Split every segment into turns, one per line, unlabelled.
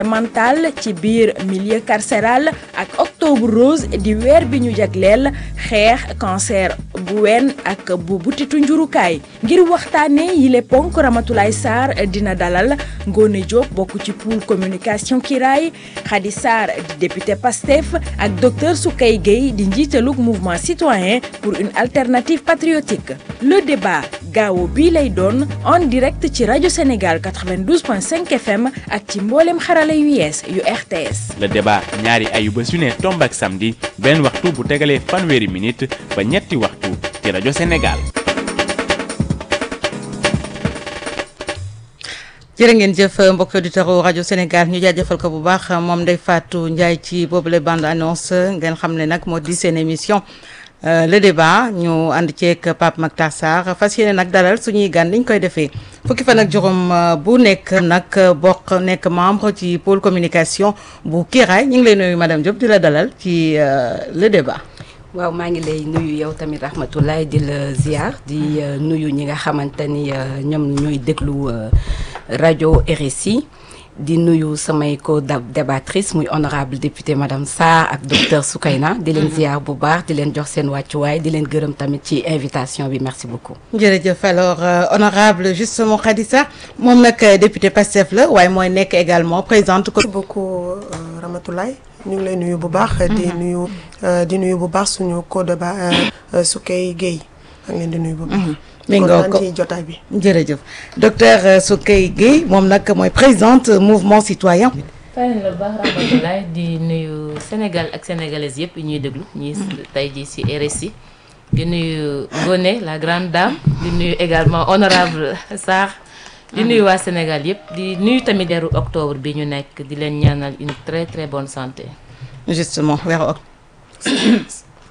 mental ci biir milieu carcéral ak octobre rose di weer bi ñu jagleel xeex cancer bu ween ak bu butitu njurukaay ngir waxtaane yile ponk Ramatoulaye Sarr dina dalal Ngone Diop bokk ci pool communication Kiraay Khady Sarr di député Pastef ak docteur Soukey Gueye di njiitalug mouvement citoyen pour une alternative patriotique le débat gaawo bii lay doon en direct ci rajo Sénégal 92.5 FM ak ci mboolem xarala yu yees yu RTS.
le débat ñaari ayuba su ne tomb ak samedi benn waxtu bu tegalee fanweeri minute ba ñetti waxtu ci rajo Sénégal.
jërë ngeen jëf mbokki auditeurs rajo Sénégal ñu jaajëfal ko bu baax moom Ndeye Fatou Ndiaye ci boobule bande annonce ngeen xam ne nag moo di seen émission. Uh, le débat ñu ànd ceeg Pape Mactar Sarr fas yéene nag dalal suñuy gan liñ koy defee fukki fan ak juróom bu nekk nag bokk nekk membre ci pôle communication bu Kiraay ñu ngi lay nuyu madame Diop di la dalal ci uh, le débat.
waaw maa ngi lay nuyu yow tamit rahmatulahi di la ziar di uh, nuyu ñi nga xamante ni ñoom ñooy déglu rajo RSI. di nuyu samay co-débattrice muy honorable député madame Sarr ak docteur Soukeyna di leen ziar bu baax di leen jox seen wàccuwaay di leen gërëm tamit ci invitation bi merci beaucoup.
jërëjëf alors euh, honorable justement Khady Sarr moom nag député Pastef la waaye mooy nekk également présidente.
merci beaucoup euh, Ramatoulaye ñu ngi lay nuyu bu baax. di nuyu di nuyu bu baax suñu co-débat Soukey Gueye maa ngi leen di nuyu bu baax.
mi ngi ko
ci jotaay bi.
jërëjëf docteur Soukey Gueye moom nag mooy présidente mouvement citoyen.
fay na la baax rahmatulaay di nuyu Sénégal ak sénégalaises yëpp ñuy déglu ñuy tey jii ci RSI di nuyu Ngoné la grande dame di nuyu également honorable Sarr di nuyu waa Sénégal yëpp di nuyu tamit weeru octobre bi ñu nekk di leen ñaanal une très très bonne santé.
justement weeru octobre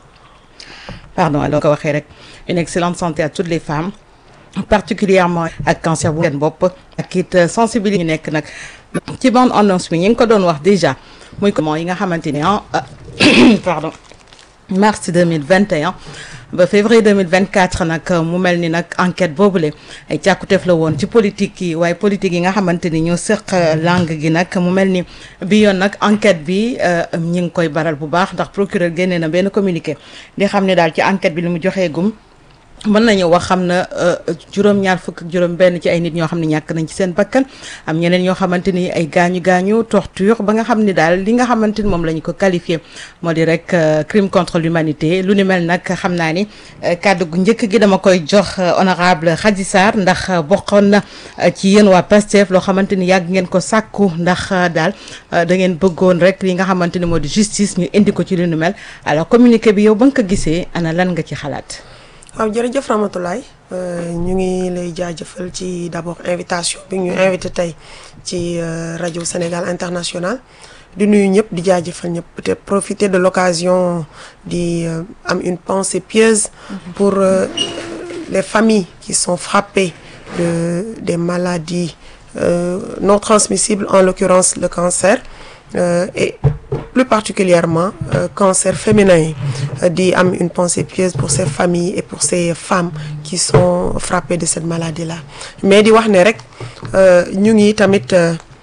pardon alors ko waxee rek. une excellente santé à toutes les femmes particulièrement ak cancer bu seen bopp ak it sensibilité ñu nekk nag ci bande annonce bi ñu ngi ko doon wax déjà muy comment yi nga xamante ni ah pardon mars 2021 ba février 2024 nag mu mel ni nag enquête boobule ay càkkuteef la woon ci politique yi waaye politique yi nga xamante ni ñoo sëq langue gi nag mu mel ni bi yoon nag enquête bi ñi ngi koy baral bu baax ndax procureur génnee na benn communiqué di xam ne daal ci enquête bi li mu joxee gum mën nañu wax xam na juróom-ñaar fukk ak juróom-benn ci ay nit ñoo xam ne ñàkk nañ ci seen bakkan am ñeneen ñoo xamante ni ay gaañu gaañu torture ba nga xam ni daal li nga xamante ni moom la ñu ko qualifié moo di rek crime contre l'humanité lu ni mel nag xam naa ni kàddu gu njëkk gi dama koy jox honorable Khady Sarr ndax bokkoon na ci yéen waa Pastef loo xamante ni yàgg ngeen ko sàkku ndax daal da ngeen bëggoon rek li nga xamante ni moo di justice ñu indi ko ci lu ni mel alors communiqué bi yow ba nga ko gisee ana lan nga ci xalaat.
waaw jërëjëf Ramatoulaye ñu ngi lay jaajëfal ci d'abord invitation bi ñu invité tey ci rajo Sénégal International di nuyu ñëpp di jaajëfal ñëpp peut-être profiter de l'occasion di am une pensée pieuse pour les familles qui sont frappées de des maladies non transmissibles en l'occurrence le cancer et plus particulièrement euh, cancer féminin di am une pensée pieuse pour ces familles et pour ces femmes qui sont frappées de cette maladie-là mais di wax ne rek ñu ngi tamit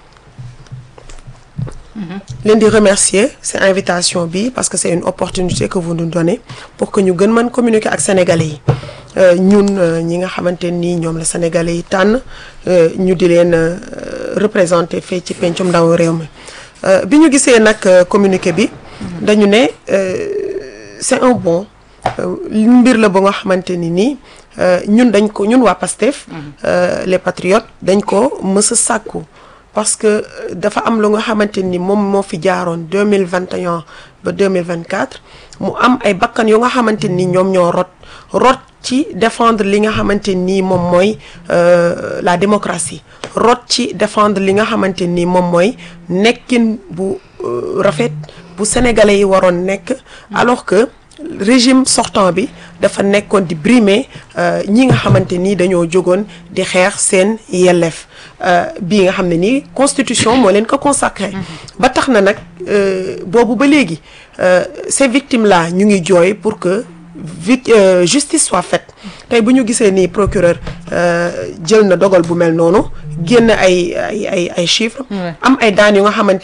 leen di remercier cette invitation bi parce que c'est une opportunité que vous nous donnez pour que ñu gën mën communiquer ak sénégalais yi ñun ñi nga xamante ni ñoom la sénégalais yi tànn ñu di leen représenter fii ci pencum ndaw réew mi bi ñu gisee nag communiqué bi dañu ne c'est un bon mbir la ba nga xamante ni nii ñun dañ ko ñun waa PASTEF les patriotes dañ ko mës a sàkku parce que dafa am lu nga xamante ni moom moo fi jaaroon deux mille vingt et un ba deux mille vingt quatre mu am ay bakkan yu nga xamante ni ñoom ñoo rot rot ci défendre li nga xamante ni moom mooy la démocratie rot ci défendre li nga xamante ni moom mooy nekkin bu rafet bu sénégalais yi waroon nekk alors que régime sortant bi dafa nekkoon di brimer ñi nga xamante ni dañoo jógoon di xeex seen yelleef bii nga xam ne nii constitution moo leen ko consacré ba tax na nag boobu ba léegi ces victimes là ñu ngi jooy pour que vite justice soit faite tey bu ñu gisee nii procureur jël na dogal bu mel noonu génn ay ay ay ay chiffres am ay daan yu nga xamante